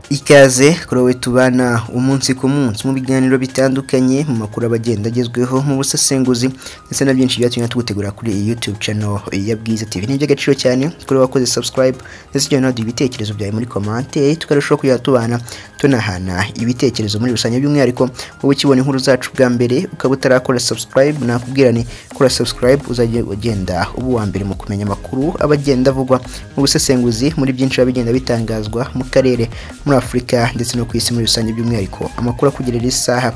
ikaze kuri wowe tubana umunsi ku munsi mu biganiro bitandukanye mu makuru abagenda agezweho mu busesenguzi ndetse na byinshi byatumye tugutegura kuri iyi YouTube channel ya Bwiza TV ni iby'agaciro cyane kuri wakoze subscribe ndetse ujya unadu ibitekerezo byawe muri komante tukarushaho kujya tubana tunahana ibitekerezo muri rusange by'umwihariko wowe ukibona inkuru zacu bwa mbere ukaba utarakora subscribe nakubwira ni kora subscribe uzajya ugenda uba uwa mbere mu kumenya amakuru aba agenda avugwa mu busesenguzi muri byinshi biba bigenda bitangazwa mu karere muri afurika ndetse no ku isi muri rusange by'umwihariko amakuru akugerera isaha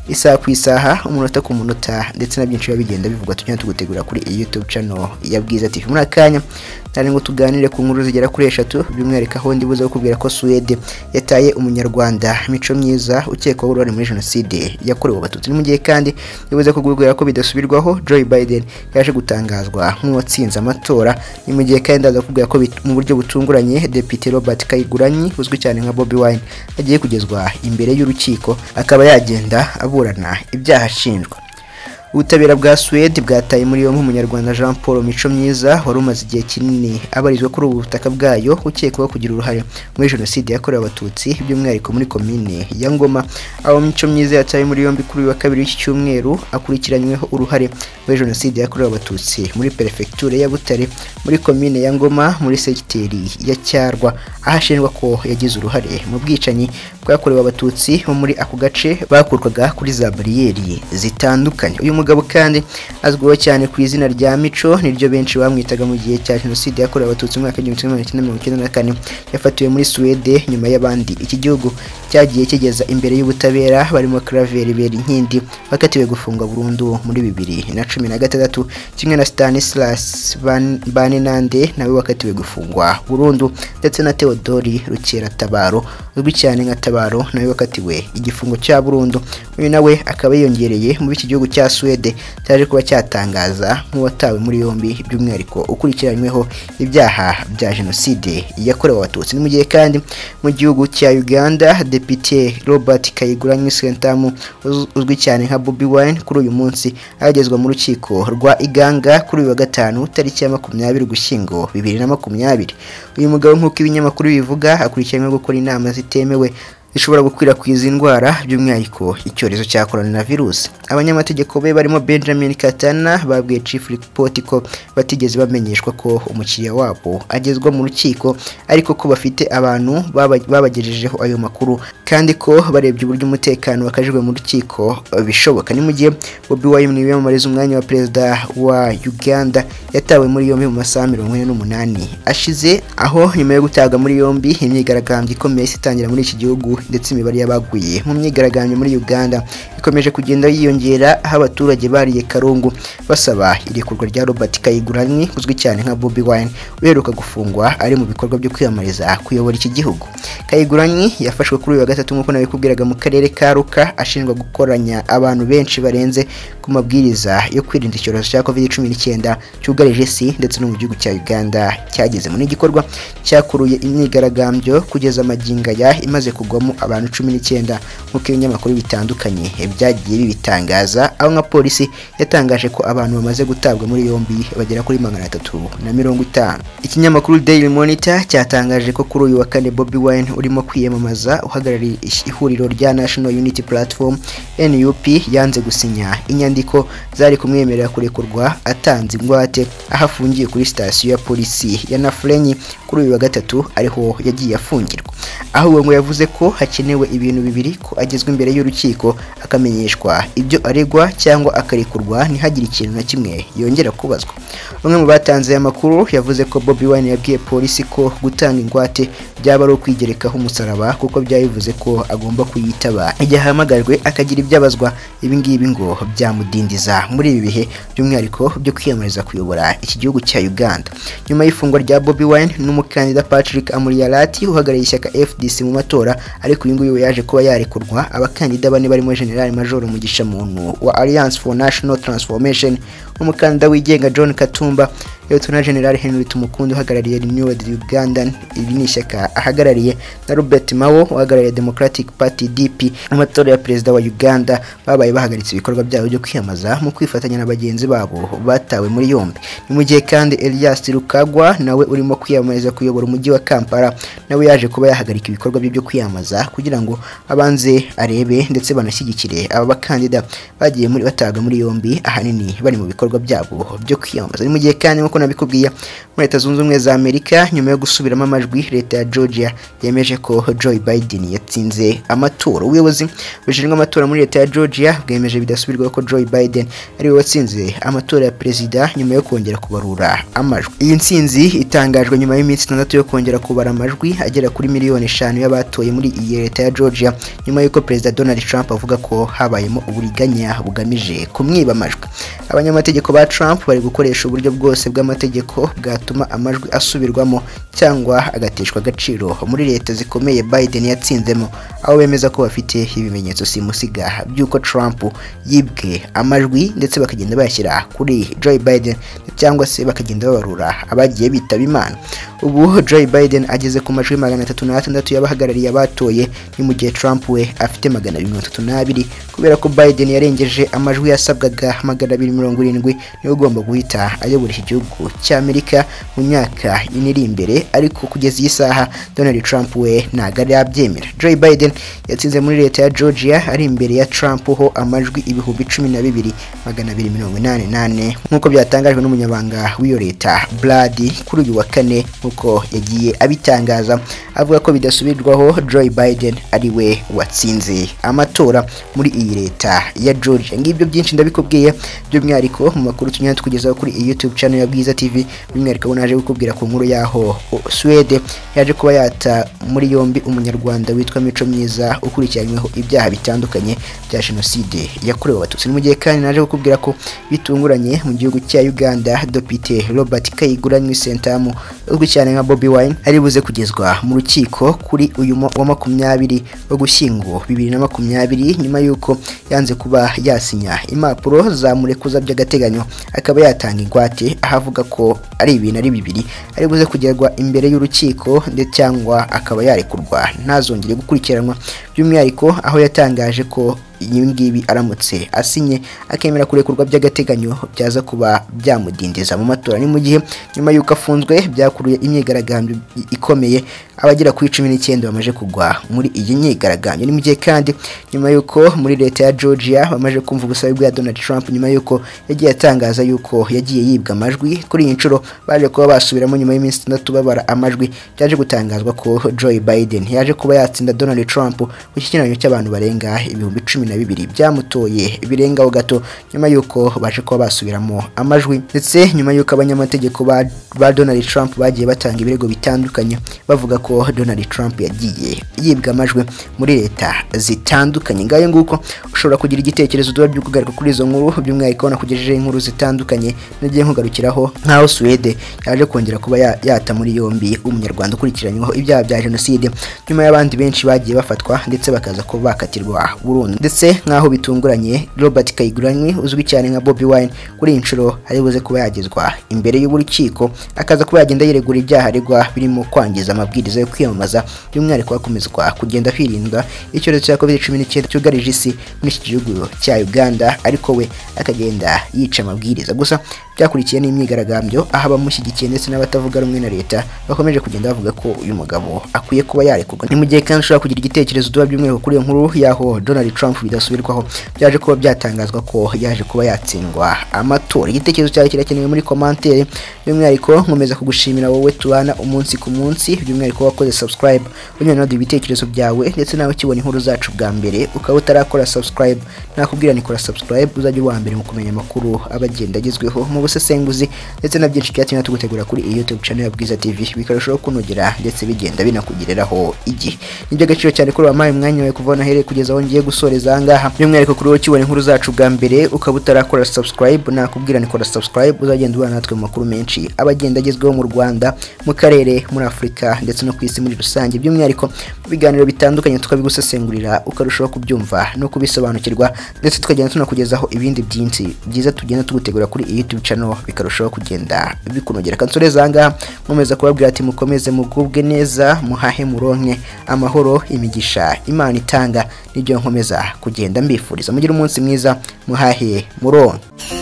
isaha ku isaha umunota ku munota ndetse na byinshi biba bigenda bivugwa tujya tugutegura kuri iyi youtube channel ya bwiza tv muri akanya nari ngo tuganire ku nkuru zigera kuri eshatu by'umwihariko aho ndibuze kukubwira ko suwede yataye umunyarwanda mico myiza ukekwaho uruhare muri jenoside yakorewe abatutsi ni mu gihe kandi bivuze kukubwira ko bidasubirwaho joe biden yaje gutangazwa nk'uwatsinze amatora ni mu gihe kandi ndaza kukubwira ko mu buryo butunguranye depite robert kayiguranyi uzwi cyane nka bobi wine agiye kugezwa imbere y'urukiko akaba yagenda aburana ibyaha ashinjwa ubutabera bwa suwede bwataye muri yombi umunyarwanda jean paul mico myiza wari umaze igihe kinini abarizwa kuri ubu butaka bwayo ukekwaho kugira uruhare muri jenoside yakorewe abatutsi by'umwihariko muri komine ya ngoma aho mico myiza yataye muri yombi kuri uyu wa kabiri w'iki cyumweru akurikiranyweho uruhare muri jenoside yakorewe abatutsi muri perefegiture ya butare muri komine ya ngoma muri segiteri ya cyarwa aho ashinjwa ko yagize uruhare mu bwicanyi bwakorewe abatutsi bo muri ako gace bakurwaga kuri za bariyeri zitandukanye uyu mugabo kandi azwiho cyane ku izina rya mico niryo benshi bamwitaga mu gihe cya jenoside yakorewe abatutsi mu mwaka w'igihumbi kimwe magana cyenda mirongo icyenda na kane yafatiwe muri suwede nyuma y'abandi iki gihugu cyagiye kigeza imbere y'ubutabera barimo claver berinkindi bakatiwe gufungwa burundu muri bibiri na cumi na gatandatu kimwe na stanislas banenande nawe wakatiwe gufungwa burundu ndetse na theodori rukeratabaro uzwi cyane nka tabaro nawe wakatiwe igifungo cya burundu uyu nawe akaba yiyongereye muri iki gihugu cya suwede suwede cyaje kuba cyatangaza nk'uwatawe muri yombi by'umwihariko ukurikiranyweho ibyaha bya jenoside yakorewe abatutsi ni mu gihe kandi mu gihugu cya uganda depite robert kayiguranyi sentamu uzwi cyane nka bobi wine kuri uyu munsi agezwa mu rukiko rwa iganga kuri uyu wa gatanu tariki ya makumyabiri ugushyingo bibiri na makumyabiri uyu mugabo nk'uko ibinyamakuru bivuga akurikiranyweho gukora inama zitemewe zishobora gukwirakwiza indwara by'umwihariko icyorezo cya korona virusi abanyamategeko be barimo benjamin katana babwiye chief report ko batigeze bamenyeshwa ko umukiriya wabo agezwa mu rukiko ariko ko bafite abantu babagejejeho ayo makuru kandi ko barebye uburyo umutekano wakajijwe mu rukiko bishoboka ni mu gihe bobi wine wiyamamariza umwanya wa perezida wa uganda yatawe muri yombi mu masaha mirongo ine n'umunani ashize aho nyuma yo gutabwa muri yombi imyigaragambyo ikomeye itangira muri iki gihugu ndetse imibare y'abaguye mu myigaragambyo muri uganda ikomeje kugenda yiyongera aho abaturage bariye karungu basaba irekurwa rya robert kayiguranyi uzwi cyane nka bobi wine uheruka gufungwa ari mu bikorwa byo kwiyamamariza kuyobora iki gihugu kayiguranyi yafashwe kuri uyu wa gatatu nk'uko nabikubwiraga mu karere ka ruka ashinjwa gukoranya abantu benshi barenze ku mabwiriza yo kwirinda icyorezo cya covid cumi n'icyenda cyugarije isi ndetse no mu gihugu cya uganda cyagezemo n'igikorwa cyakuruye imyigaragambyo kugeza amagingaya imaze kugwamo abantu cumi n'icyenda nk'uko ibinyamakuru bitandukanye byagiye bibitangaza aho nka polisi yatangaje ko abantu bamaze gutabwa muri yombi bagera kuri magana atatu na mirongo itanu ikinyamakuru daily monitor cyatangaje ko kuri uyu wa kane bobi wine urimo kwiyamamaza uhagarariye ihuriro rya national unity platform nup yanze gusinya inyandiko zari kumwemerera kurekurwa atanze ingwate aho afungiye kuri sitasiyo ya polisi ya nafurenyi kuri uyu wa gatatu ariho yagiye afungirwa ahubwo ngo yavuze ko hakenewe ibintu bibiri ko agezwa imbere y'urukiko akamenyeshwa ibyo aregwa cyangwa akarekurwa ntihagire ikintu na kimwe yongera kubazwa bamwe mu batanze aya makuru yavuze ko bobi wine yabwiye polisi ko gutanga ingwate byaba ari ukwigerekaho umusaraba kuko byabivuze ko agomba kuyitaba igihe ahamagarwe akagira ibyo abazwa ibingibi ngo byamudindiza muri ibi bihe by'umwihariko byo kwiyamamariza kuyobora iki gihugu cya uganda nyuma y'ifungwa rya bobi wine n'umukandida patrick amuriyarati uhagarariye ishyaka fdc mu matora ariko uyu nguyu yaje kuba yarekurwa abakandida bane barimo general major mugisha muntu wa alliance for national transformation n'umukandida wigenga john katumba Lutona General Henry Tumukunde uhagarariye Renewed Uganda iri ni ishyaka ahagarariye na Robert Mao uhagarariye Democratic Party DP mu matora ya perezida wa Uganda babaye bahagaritse ibikorwa byabo byo kwiyamamaza mu kwifatanya na bagenzi babo batawe muri yombi ni mu gihe kandi Elias Rukagwa nawe urimo kwiyamamariza kuyobora umujyi wa Kampala nawe yaje kuba yahagarika ibikorwa bye byo kwiyamamaza kugira ngo abanze arebe ndetse banashyigikire aba bakandida bagiye muri bataga muri yombi ahanini bari mu bikorwa byabo byo kwiyamamaza ni mu gihe kandi nk'uko nabikubwiye muri leta zunze ubumwe za amerika nyuma yo gusubiramo amajwi leta ya georgia yemeje ko joe biden yatsinze amatora ubuyobozi bushinzwe amatora muri leta ya georgia bwemeje bidasubirwaho ko joe biden ariwe watsinze amatora ya perezida nyuma yo kongera kubarura amajwi iyi ntsinzi itangajwe nyuma y'iminsi itandatu yo kongera kubara amajwi agera kuri miliyoni eshanu y'abatoye muri iyi leta ya georgia nyuma y'uko perezida donald trump avuga ko habayemo uburiganya bugamije kumwiba amajwi abanyamategeko ba trump bari gukoresha uburyo bwose bw'amategeko bwatuma amajwi asubirwamo cyangwa agateshwa agaciro muri leta zikomeye biden yatsinzemo aho bemeza ko bafite ibimenyetso simusiga by'uko trump yibwe amajwi ndetse bakagenda bayashyira kuri joe biden cyangwa se bakagenda babarura abagiye bitaba imana ubu joe biden ageze ku majwi magana atatu n'atandatu y'abahagarariye abatoye ni mu gihe trump we afite magana abiri mirongo itatu n'abiri kubera ko biden yarengeje amajwi yasabwaga magana abiri mirongo irindwi niwe ugomba guhita ayobora iki gihugu cy'amerika mu myaka ine iri imbere ariko kugeza iyi saha donald trump we ntabwo arabyemera joe biden yatsinze muri leta ya georgia ari imbere ya trump ho amajwi ibihumbi cumi na bibiri magana abiri mirongo inani nane nk'uko byatangajwe n'umunyabanga w'iyo leta brad kuri uyu wa kane nk'uko yagiye abitangaza avuga ko bidasubirwaho joe biden ari we watsinze amatora muri iyi leta ya georgia ngibyo byinshi ndabikubwiye by'umwihariko mu makuru tunyura tukugezaho kuri iyi youtube channel ya bwiza tv by'umwihariko naje kukubwira ku nkuru yaho o- suwede yaje kuba yata muri yombi umunyarwanda witwa mico myiza ukurikiranyweho ibyaha bitandukanye bya jenoside yakorewe abatutsi ni mu gihe kandi naje kukubwira ko bitunguranye mu gihugu cya uganda depite robert kayigura nywisentamu uzwi cyane nka bobi wine ari buze kugezwa mu rukiko kuri uyu mu- wa makumyabiri wo gushyingo bibiri na makumyabiri nyuma y'uko yanze kuba yasinya impapuro zamurekuza by'agateganyo akaba yatanga ingwate aho avuga ko ari ibintu ari bibiri ari buze kugerwa imbere y'urukiko ndetse cyangwa akaba yarekurwa ntazongere gukurikiranwa by'umwihariko aho yatangaje ko ibi ngibi aramutse asinye akemera kurekurwa by'agateganyo byaza kuba byamudindiza mu matora ni mu gihe nyuma y'uko afunzwe byakuruye imyigaragambyo ikomeye abagera kuri cumi n'icyenda bamaze kugwa muri iyi myigaragambyo ni mu gihe kandi nyuma y'uko muri leta ya georgia bamaze kumva ubusabe bwa donald trump nyuma y'uko yagiye atangaza y'uko yagiye yibwa amajwi kuri iyi nshuro baje kuba basubiramo nyuma y'iminsi itandatu babara amajwi byaje gutangazwa ko joe biden yaje kuba yatsinda donald trump ku kigereranyo cy'abantu barenga ibihumbi cumi na bibiri byamutoye birengaho gato nyuma y'uko baje kuba basubiramo amajwi ndetse nyuma y'uko abanyamategeko ba, ba donald trump bagiye batanga ibirego bitandukanye bavuga ko donald trump yagiye yibwa amajwi muri leta zitandukanye ngayo nguko ushobora kugira igitekerezo duba byo kugaruka kuri izo nkuru by'umwihariko nakugejejeho inkuru zitandukanye nagiye nkugarukiraho nk'aho suwede yaje kongera kuba ya- yata muri yombi umunyarwanda ukurikiranyweho ibyaha bya jenoside nyuma y'abandi benshi bagiye bafatwa ndetse bakaza kuba bakatirwa burundu ndetse nk'aho bitunguranye robert kayiguranywe uzwi cyane nka bobi wine kuri iyi nshuro ari buze kuba yagezwa imbere y'urukiko akaza kuba yagenda yiregura ibyaha aregwa birimo kwangiza amabwiriza yo kwiyamamaza by'umwihariko hakomezwa kugenda hirindwa icyorezo cya covid cumi n'icyenda cyugarije isi muri iki gihugu cya uganda ariko we akagenda yica amabwiriza gusa byakurikiye n'imyigaragambyo aho abamushyigikiye ndetse n'abatavuga rumwe na leta bakomeje kugenda bavuga ko uyu mugabo akwiye kuba yarekurwa ni mu gihe kandi ushobora kugira igitekerezo duba by'umwihariko kuri iyo nkuru y'aho donald trump bidasubirwaho byaje kuba byatangazwa ko yaje kuba yatsindwa amatora igitekerezo cyawe kirakenewe muri komantere by'umwihariko nkomeza kugushimira wowe tubana umunsi ku munsi by'umwihariko wakoze subscribe unyura naduha ibitekerezo byawe ndetse nawe ukibona inkuru zacu bwa mbere ukaba utarakora subscribe nakubwira ni kora subscribe uzajya uwa mbere mu kumenya amakuru aba agenda agezweho mu busesenguzi ndetse na byinshi byatumye tugutegura kuri iyi youtube channel ya bwiza tv bikarushaho kunogera ndetse bigenda binakugereraho igihe ni iby'agaciro cyane ko wampaye umwanya wawe kuva aho nahereye kugeza aho ngiye gusoreza ahangaha by'umwihariko kuri wowe ukibona inkuru zacu bwa mbere ukaba utarakora subscribe nakubwira ni kora subscribe uzagenda ubana natwe mu makuru menshi aba agenda agezweho mu Rwanda mu karere muri Afurika ndetse no ku isi muri rusange by'umwihariko mu biganiro bitandukanye tukabigusesengurira ukarushaho kubyumva no kubisobanukirwa ndetse tukagenda tunakugezaho ibindi byinshi byiza tugenda tugutegura kuri iyi YouTube channel bikarushaho kugenda bikunogera kansoreza ahangaha nkomeza kubabwira ati mukomeze mugubwe neza muhahe muronke amahoro imigisha imana itanga nibyo nkomeza kugenda mbifuriza mugire umunsi mwiza muhahe muronke